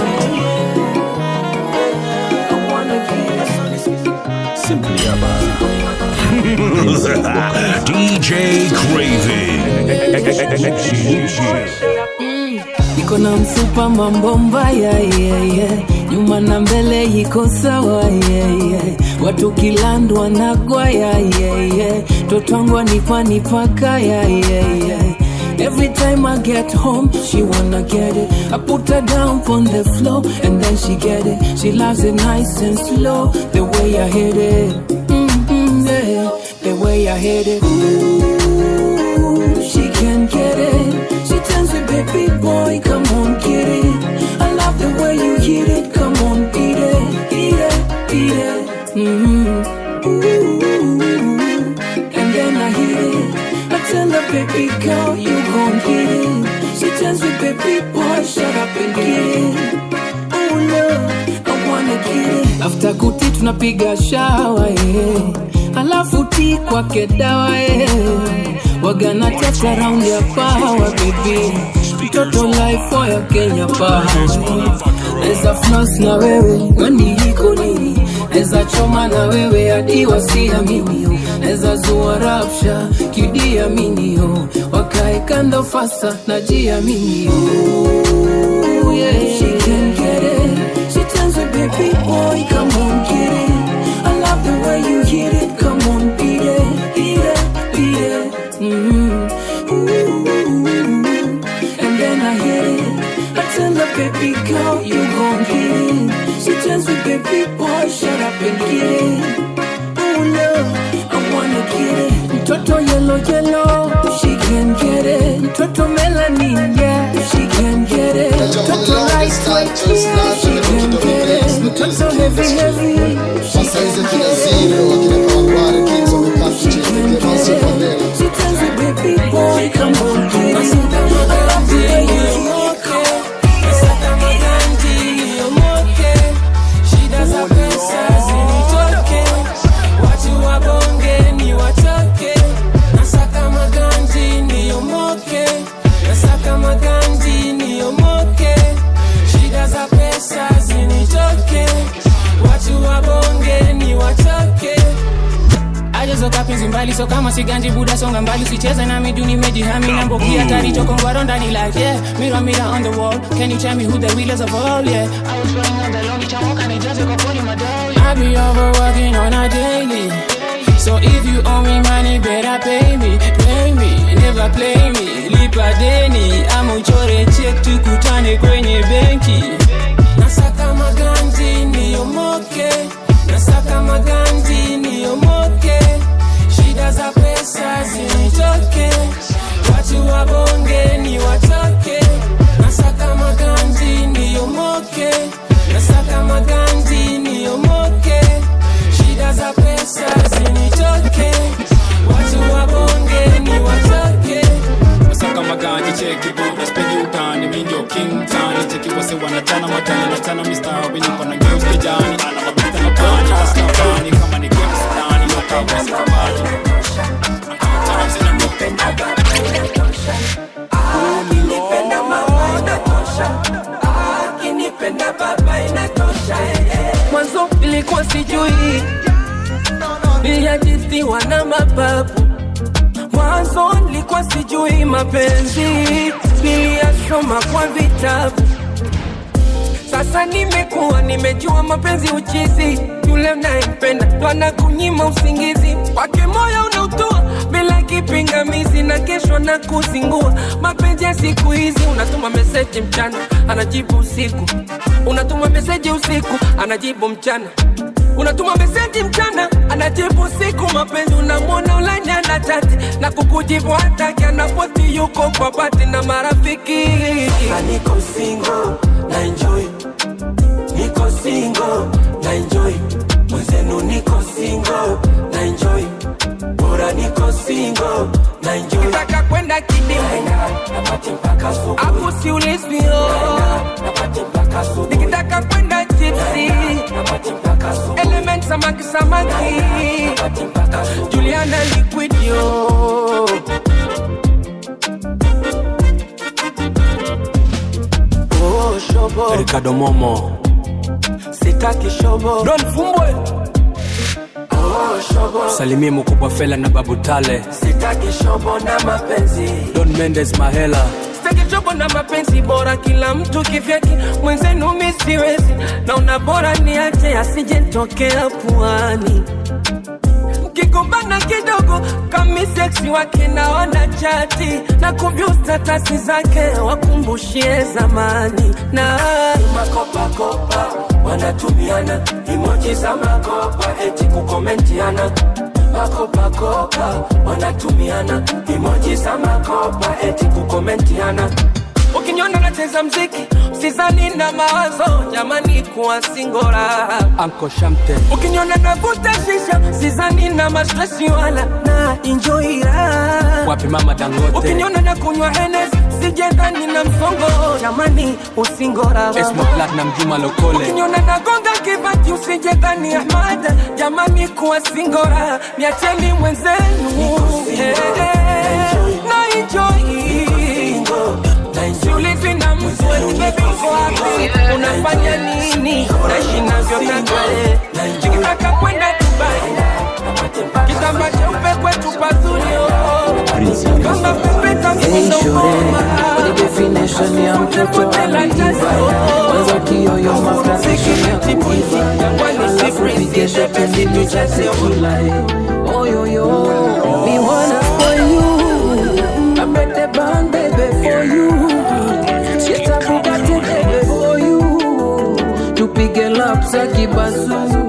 Speaker 2: Simply DJ Craving.
Speaker 19: iko na mfupa mambo mbaya yeah, yeah. nyuma na mbele iko sawa yeah, yeah. watu kilandwa na gwaya yeah, yeah. totwangwa nipa nipaka yeah, yeah, yeah. Every time I get home, she wanna get it. I put her down on the floor and then she get it. She loves it nice and slow, the way I hit it. Mm-hmm, yeah, the way I hit it. Ooh, she can get it. She tells me, baby boy, come on, get it. I love the way you hit it. Come on, beat it, eat it, beat it. Mm-hmm. Ooh, and then I hit it. I tell her, baby girl, you gon' get it. She tells me, baby boy, shut up and get it. Oh no, I wanna get it. After kuti tunapiga shawa yeah. Alafu ti kwake dawa yeah. Wagana testa round ya power baby. Mtoto life ya Kenya power. Neza floss na wewe kwani iko nini? Neza choma na wewe hadi wasiamini Neza zua rapsha kidiamini yo Wakae kando fasa na jiamini yo yeah. She can get it She tells me baby boy come on get it I love the way you hit it Come on beat it, beat it, beat it mm-hmm. Ooh. And then I hit it I tell her baby girl you gon' get it She tells me baby boy shut up and get it Oh no, I wanna get it Mtoto yellow yellow She can get it Mtoto melanin yeah She can get it Mtoto lightweight yeah She can get it Mtoto heavy heavy She can get it She can get it She tells me baby boy come on get it I love the way you walk it Nasaka maganji yomoke Shida za pesa zinitoke Watu wabonge ni wachoke Nasaka maganji niyomoke Nasaka maganji niyomoke Shida za pesa zinitoke Watu wabonge ni wachoke ajezoka penzi mbali so kama siganji buda songa mbali usicheze na midu nimejihami na mbogi hatari chokongwaro ndani like yeah mirror mirror on the wall can you tell me who the realest of all yeah I was running on the lonely chamoka nijaze kwa poli madai I be overworking on a daily
Speaker 5: So if you owe me money, better pay me, pay me, never play me. Lipa deni ama uchore check tukutane kwenye benki. Nasaka maganji niyomoke, nasaka maganji niyomoke. Shida za pesa zinitoke, watu wabonge ni watoke. Nasaka maganji niyomoke, nasaka maganji niyomoke. Shida za pesa zinitoke, watu wabonge ni watoke.
Speaker 21: Nasaka maganji cheki buda spendi utani mi ndio king tani cheki wase wanachana matani nachana mistari niko na girls kijani ana mabita na pani tasna pani kama ni games ndani hata wasi kabati
Speaker 6: Ukinipenda mama inatosha, akinipenda baba inatosha.
Speaker 5: mwanzo ilikuwa sijui niliajisiwa na mababu mwanzo nilikuwa sijui mapenzi niliyasoma kwa vitabu sasa nimekuwa nimejua mapenzi uchizi yule unayempenda ndo anakunyima usingizi wake moyo unautoa bila kipingamizi na kesho na kuzingua mapenzi ya siku hizi unatuma meseji mchana anajibu usiku unatuma meseji usiku anajibu mchana unatuma meseji mchana anajibu usiku mapenzi unamwona ulanya na chati na kukujibu hataki anapoti yuko kwa bati na marafiki
Speaker 6: Sasa niko single na enjoy, niko single na enjoy, mwenzenu niko single na enjoy, bora niko single na enjoy.
Speaker 5: Nataka kwenda kidimu hapo siulizwio nikitaka kwenda chipsi element samaki samaki juliana liquidio
Speaker 6: Oh, shobo,
Speaker 21: Ricardo Momo
Speaker 6: sitaki shobo.
Speaker 5: Don Fumbwe
Speaker 6: Oh, shobo,
Speaker 21: salimie mkubwa fela na babu tale
Speaker 6: sitaki shobo na mapenzi.
Speaker 21: Don Mendes Mahela
Speaker 5: sitaki chobo na mapenzi bora kila mtu kivyake mwenzenu mi siwezi naona bora niache asije ntokea puani mkigombana kidogo kami seksi wake naona chati na kuvyu statasi zake wakumbushie zamani na
Speaker 6: makopakopa wanatumiana imoji za makopa eti kukomentiana makopakopa wanatumiana imoji za makopa eti kukomentiana
Speaker 5: ukiniona nacheza mziki sizani na mawazo jamani kuwa singora
Speaker 21: Anko Shamte
Speaker 5: ukiniona navuta shisha sizani na mastresi wala na injoira
Speaker 21: wapi mama Dangote
Speaker 5: ukiniona na kunywa enes sijendhani na msongo jamani usingora
Speaker 21: Esmo Platinum Juma Lokole
Speaker 5: ukiniona nagonga kibati usijendhani ahmad jamani kuwa singora niacheni mwenzenu Eh, eh, na enjoy Siulizi na mtu eti baby uko wapi unafanya nini naishi navyotaka eh. nikitaka kwenda Dubai kitamba cheupe kwetu pazuri oh. kama pepeta
Speaker 11: Hey
Speaker 5: mkono
Speaker 11: shore, ni definition ya mtoto aliva Kwanza kiyoyo mafuta section ya kuiva Alafu pige shot ndimi za sekula Oh yo yo, me wanna spoil you I make the band baby for you Get a Bugatti baby for you Tupige lap za kibazu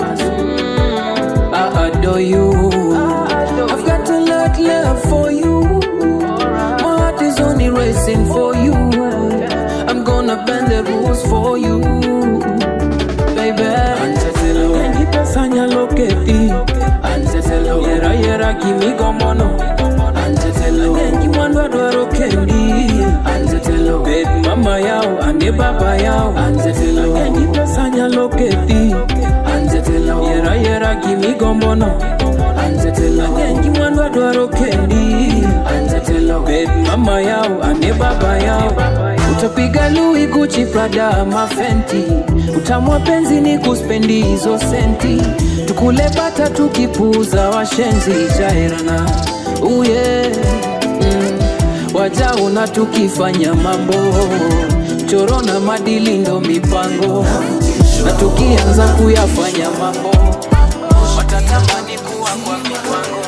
Speaker 11: I adore you I've got a lot love for you My heart is only racing for you. I'm gonna bend the rules for you, baby. Anzetelo, nipesanya loketi. Anzetelo, yera yera kimi gomono. Anzetelo, nengi mwandwa dwaro kendi. Anzetelo, baby mama yao ande baba yao. Anzetelo, nipesanya loketi. Anzetelo, yera yera kimi gomono. Anzetelo, nengi mwandwa dwaro kendi. Anzetelo, baby mama yao ane baba yao utapiga Louis Gucci Prada mafenti utamwa penzi ni kuspendi hizo senti tukule bata tukipuza washenzi jairana uye mm. wajaona tukifanya mambo choro na madili ndo mipango na tukianza kuyafanya mambo
Speaker 9: natamani kuwa kwa kiwango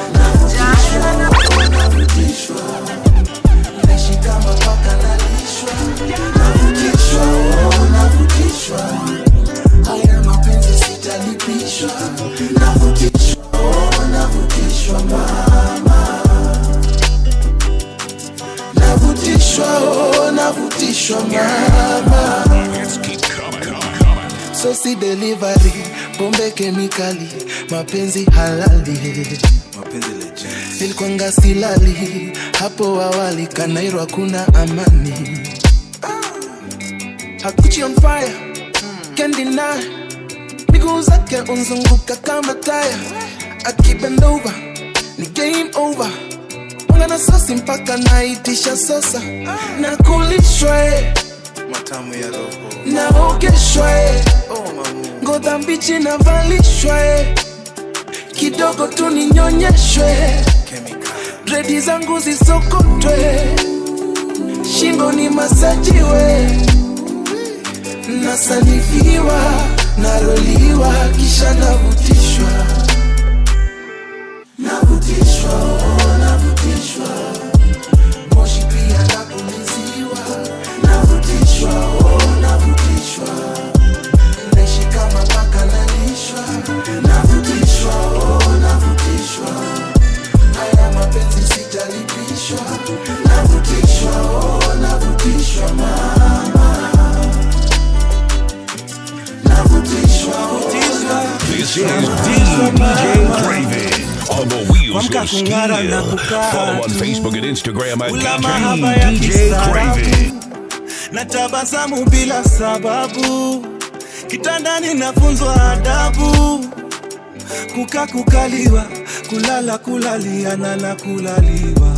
Speaker 6: navutishwa naishi kama paka nalishwa navutishwa oh, navutishwa haya mapenzi sitalipishwa navutishwa oh, navutishwa mama navutishwa oh, navutishwa mama sosi delivery pombe kemikali mapenzi halali nilikwanga silali hapo awali kanairo kuna amani hakuchi on fire can't deny miguu zake unzunguka kama taya akibendova ni game over mwanga na sosi mpaka naitisha sosa na kulishwa eh,
Speaker 8: matamu ya roho
Speaker 6: naogeshwa eh, ngoza mbichi navalishwa eh, kidogo tu ninyonyeshwe dredi zangu zisokotwe shingo ni masajiwe nasanifiwa naroliwa kisha navutishwa navutishwa oh, navutishwa moshi pia napuliziwa navutishwa oh, navutishwa naishi kama paka nalishwa navutishwa oh, navutishwa haya mapenzi sitalipishwa navutishwa oh, navutishwa mama navutishwa
Speaker 2: This is DJ Craven on the wheels of steel. Follow on Facebook and Instagram at
Speaker 12: Ula mahaba ya
Speaker 2: DJ
Speaker 12: kistaarabu.
Speaker 2: Craven.
Speaker 12: na tabasamu bila sababu kitandani nafunzwa adabu kuka kukaliwa kulala kulaliana na kulaliwa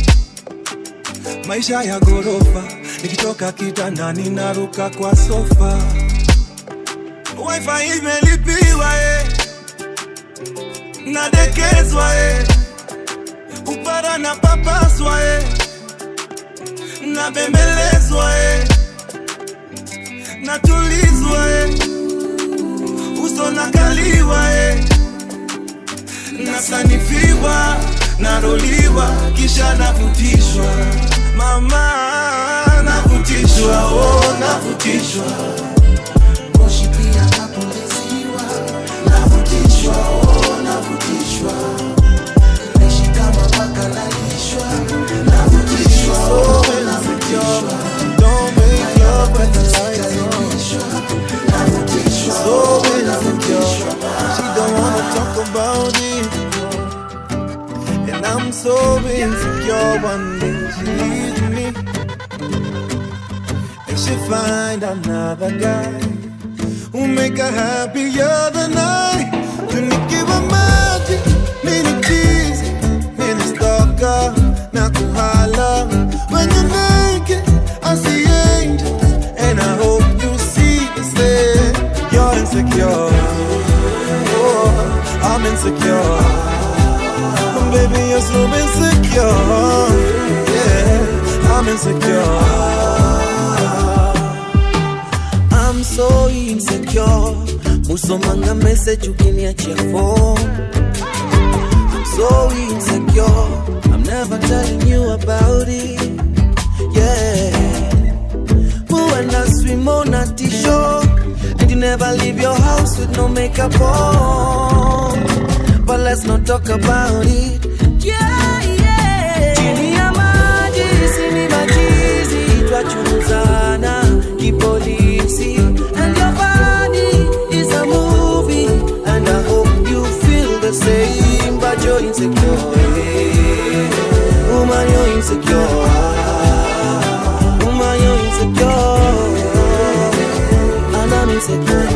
Speaker 12: maisha ya gorofa nikitoka kitandani naruka kwa sofa wifi imelipiwa eh. nadekezwa eh. upara na papaswa eh. nabembelezwa eh. natulizwa eh. uso nakaliwa eh. nasanifiwa naroliwa kisha navutishwa mama navutishwa oh, navutishwa
Speaker 6: moshi pia napuliziwa navutishwa oh, navutishwa naishi kama paka nalishwa navutishwa oh, navutishwa
Speaker 12: Don't make love when the lights on.
Speaker 6: navutishwa
Speaker 12: So
Speaker 6: oh,
Speaker 12: insecure.
Speaker 6: navutishwa
Speaker 12: She don't wanna talk about it. And I'm so insecure. One day she leaves me. And she find another guy who make her happier than I. Tunikiwa maji, mini cheese, mini stalker, na kuhala. When you're naked, I see angels, and I hope you see the same. You're insecure. Oh, I'm insecure. Baby, you're so insecure. Yeah, I'm insecure.
Speaker 10: I'm so insecure. Musomanga message ukiniachia phone. I'm so insecure. I'm never telling you about it. Yeah. Who and I swim on a t-shirt. And you never leave your house with no makeup on. But let's not talk about it. Yeah, yeah. Chini ya maji, sini machizi, twachunguzana kipolisi. And your body is a movie. And I hope you feel the same. But you're insecure. eh. Woman, you're insecure. Woman, you're insecure. And I'm insecure.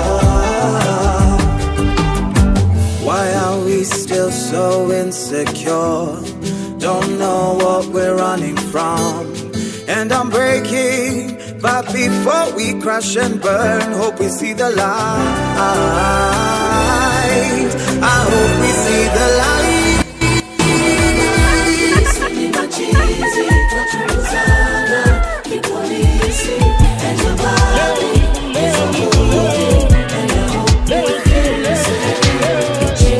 Speaker 10: Why are we still so insecure? Don't know what we're running from. And I'm breaking, but before we crash and burn, hope we see the light. I hope we see the light.
Speaker 6: Navutishwa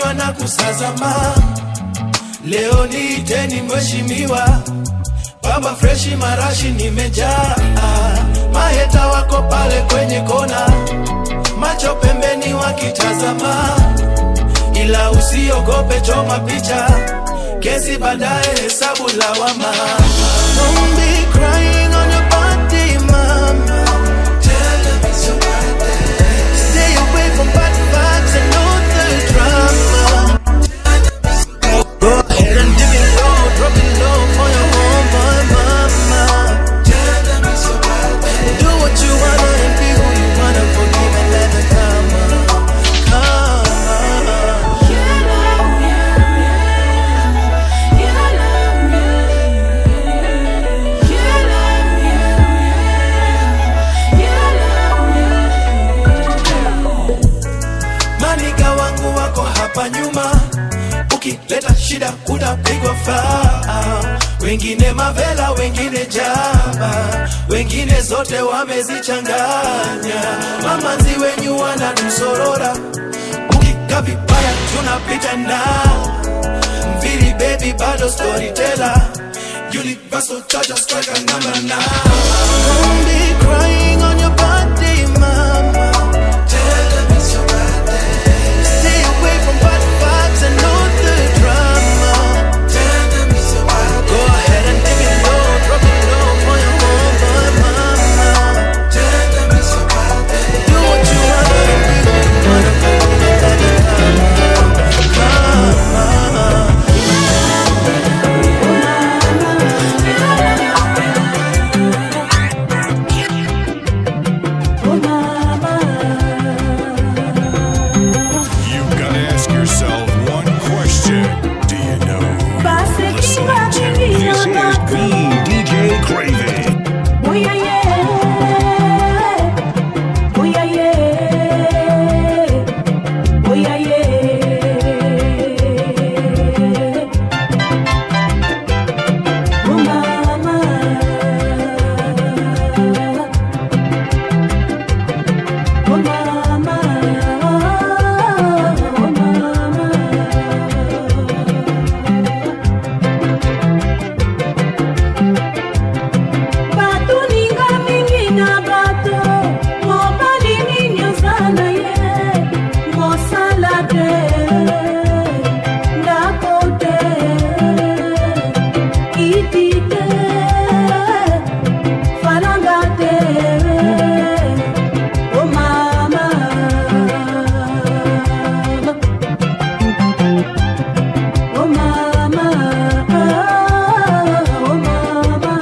Speaker 3: kunywa na kusazama leo niiteni mheshimiwa baba freshi marashi nimejaa maheta wako pale kwenye kona macho pembeni wakitazama ila usiogope choma picha kesi baadaye hesabu lawama Don't be crying on your birthday, mama. Tell them it's your birthday. Stay away from bad vibes and all the drama. Go ahead and dip it low, drop it low for your homeboy, mama. Tell them it's your birthday. Do what you wanna and be who you wanna. Forgive and let the karma come. Maniga wangu wako hapa nyuma, ukileta shida utapigwa faa. Wengine mavela, wengine jaba, wengine zote wamezichanganya. Mamanzi wenyu wanatusorora, ukika vibaya tunapita na mviri baby, bado storyteller Universal charger striker number nine. Don't be crying on your birthday, mama. Tell them it's your birthday. Stay away from bad vibes and all the drama. Tell them it's your birthday. Go ahead and dip it low, drop it low for your homeboy, mama. Tell them it's your birthday. Do what you wanna and be what you wanna. Forgive and let it come. Come.
Speaker 16: You gotta ask yourself one question. Do you know who you're listening to?
Speaker 2: This is the DJ Craven.
Speaker 1: Bato ninga mingi na bato mobali nini ozana ye mosala te ndako te kiti te falanga te o mama o mama o mama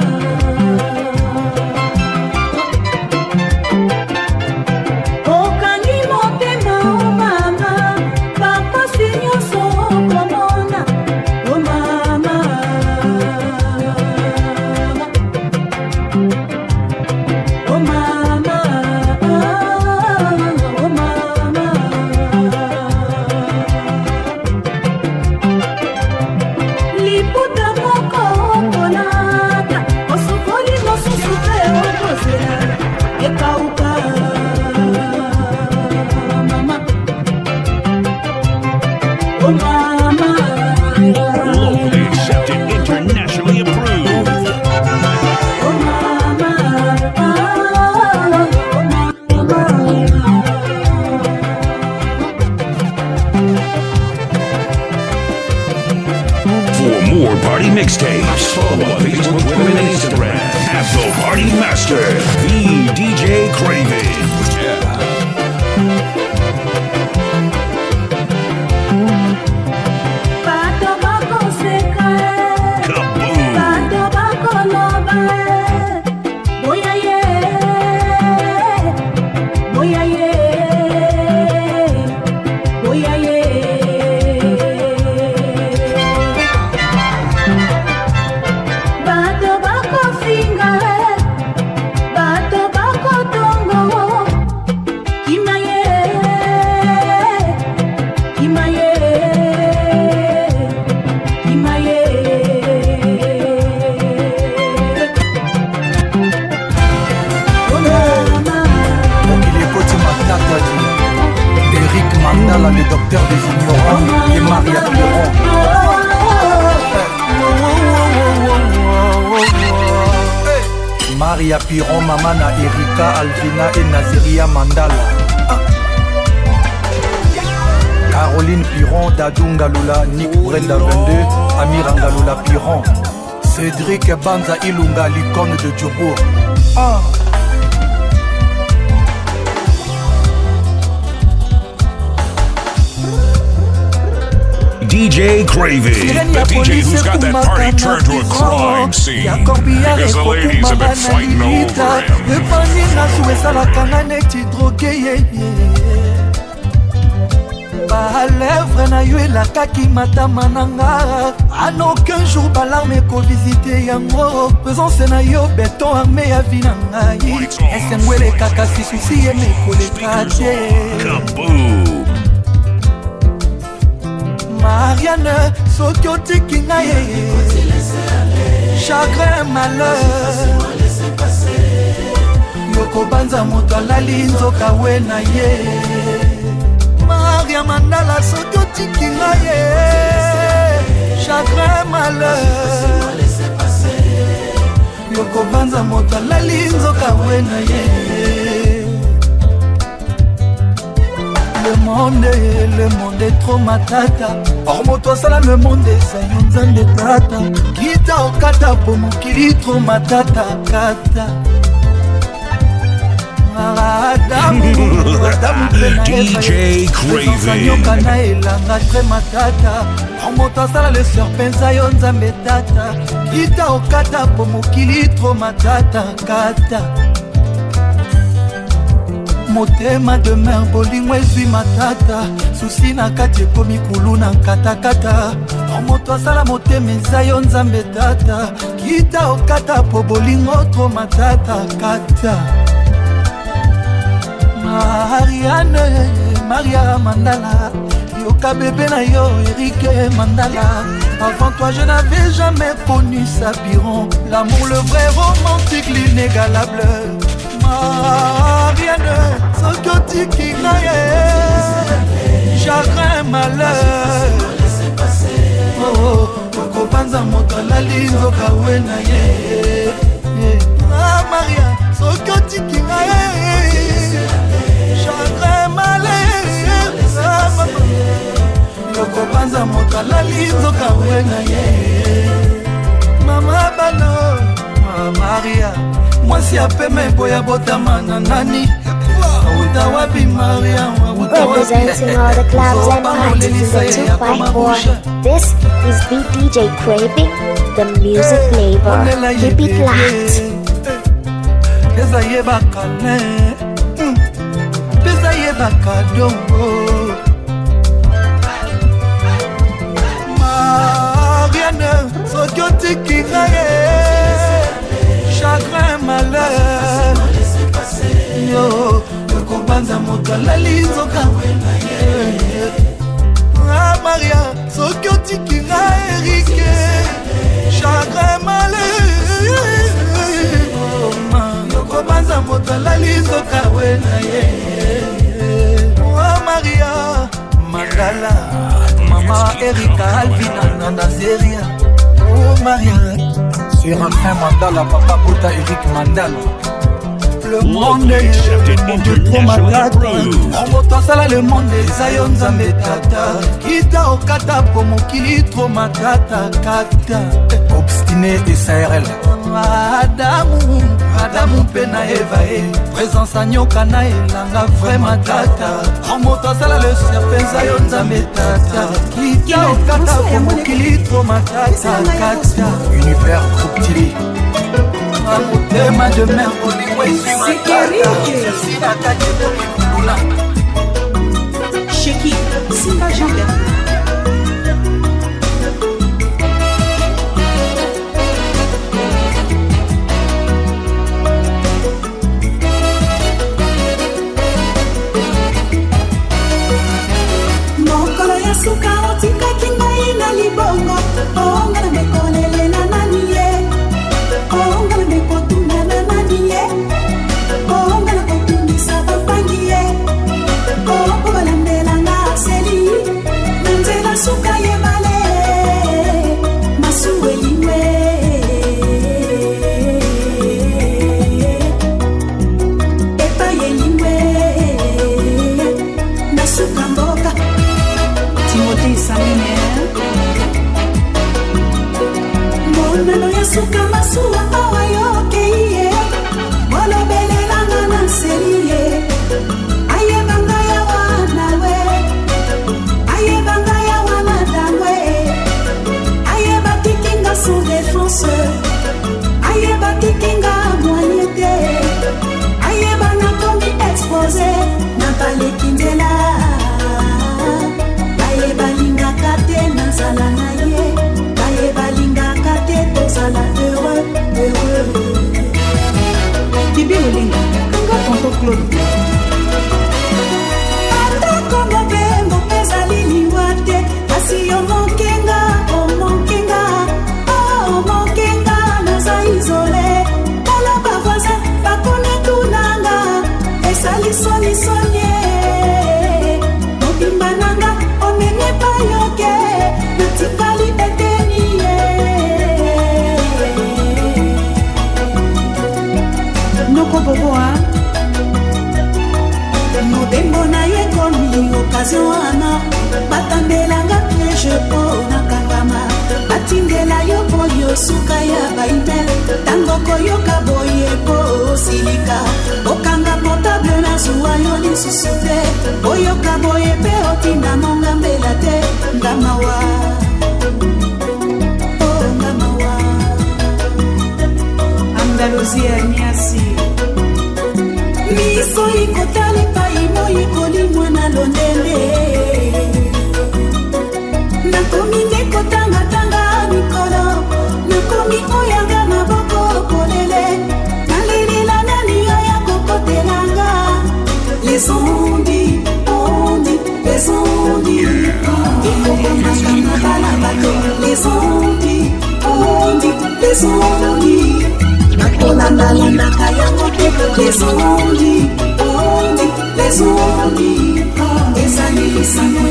Speaker 1: okangi motema o mama bakosi nyonso okomona o mama o mama o mama liputa moko okolata osukoli mosusu te okozela ekauka mama o mama
Speaker 2: Locally accepted, internationally approved.
Speaker 1: o mama
Speaker 2: For more party mixtapes, follow on Facebook, Twitter, and Instagram at The Party Master, the DJ Craven.
Speaker 1: bato bakoseka bato bakoloba boya ye boya ye boya ye bato bakofinga bato bakotongo
Speaker 13: maria piron mama na erika alvina e naziria mandala Ah. caroline piron dadu ngalula nik brenda 22 amira ngalula piron cédrik banza ilunga l'icône de djobour ah.
Speaker 2: DJ Craving.
Speaker 16: The DJ who's got that party turned to a crime scene. Because the ladies have been fighting over him.
Speaker 3: epani nasu esalaka nga neti droge yeye balèvre na yo elakaki matama na nga an aucun jour balarme ekovisite yango présence na yo beton arme ya vi na ngai esengo elekaka sisusi ye mekoleka te mariane soki otiki ngai ye chagrin malheur yokobanza moto alali nzoka we na ye maria mandala soki otiki ngai ye chagrin malheur yokobanza moto alali nzoka we na ye le monde le monde est trop matata or moto asala le monde eza yo nzambe tata kita okata po mokili tro matata kata adamu adamu mpe na
Speaker 2: DJ Craving.
Speaker 3: nyoka na elanga tre matata or moto asala le serpe eza yo nzambe tata kita okata po mokili tro matata kata motema demer bolingo ezwi matata susi na kati ekomi kulu na katakata or moto asala motema eza yo nzambe tata kita okata po bolingo tro matata kata mariane maria mandala yoka bébé na yo erike mandala avant toi je n'avais jamais connu sapiron l'amour le vrai romantique l'inégalable mariane soki otiki na ye chagrin malheur Oh, okobanza moto alali nzoka we na ye Ah, maria soki otiki na ye chagrin malheur Ah, mama. yokobanza moto alali nzoka we na ye mama bano Ah, maria mwasi apema eboya botama na nani auta wapi maria auta wapi?
Speaker 14: Representing all the clubs and parties in the 254. This is BDJ Craving, the music flavor. Keep it locked.
Speaker 3: eza yebaka ne Mm. eza yebaka dongo mariane soki otiki nga ye chagrin malheur yo okobanza moto alali nzoka Ah, maria soki otiki nga erike chagrin malheur yokobanza moto alali nzoka we na ye Ah, maria mandala mama erika alvina na nazeria oh maria séraphin mandala papa bota erik mandala le monde le monde trop matata moto asala le monde eza yo nzambe tata kita okata po mokili tro matata kata obstine esarl adamu adamu mpe na eva e présence anyoka na elanga vrai matata moto asala le serpe eza yo nzambe tata kita okata po mokili tro matata kata univers trouptili motema de mer bolingo ezwi matata susi na kati ekomi kuluna
Speaker 23: Sheki, Simba Janga.
Speaker 24: mokolo ya suka otikaki ngai na libongo onga na mekolele na nani ye onga na mekotuna na nani ye onga na kotungisa bapangi ye oko balandelanga aseli suka masuwa awa yokei ye bolobelelanga na nseli ye ayebanga ya wana we ayebanga ya wana dangwe ayeba tikinga sous défense ayeba tikinga moye te ayeba nakomi expose na baleki nzela baye balingaka te nazala na ye baye balingaka te tozala heureux heureux
Speaker 15: bibi olinga kanga tonto claude
Speaker 24: atako mobembo mpe ezali liwa te kasi yo mokenga omokenga omokenga naza izole tala bavoisin bakone tunanga esali sonisoni mobimba nanga omemi payoke natikali eteni ye
Speaker 15: noko boboa
Speaker 24: mobembo na ye komi okazio wana batambelanga piege mpo nakangama batindela yo boyo suka ya baimel ntango koyoka boye mpo osilika okanga portable na zuwa yo lisusu te oyoka boye mpe otinda mongambela te ngamawa oh, ngamawa
Speaker 15: andalusi ya nyasi
Speaker 24: miso ikotala epai moi kolimwa na londende nakomi nde kotangatanga mikolo nakomi oyanga maboko kolele nalelela nani oya kokotelanga les ondi ondi les ondi ekokomaka na bala bato les ondi ondi les ondi nakolandalandaka yango te les ondi ondi les ondi ezali lisango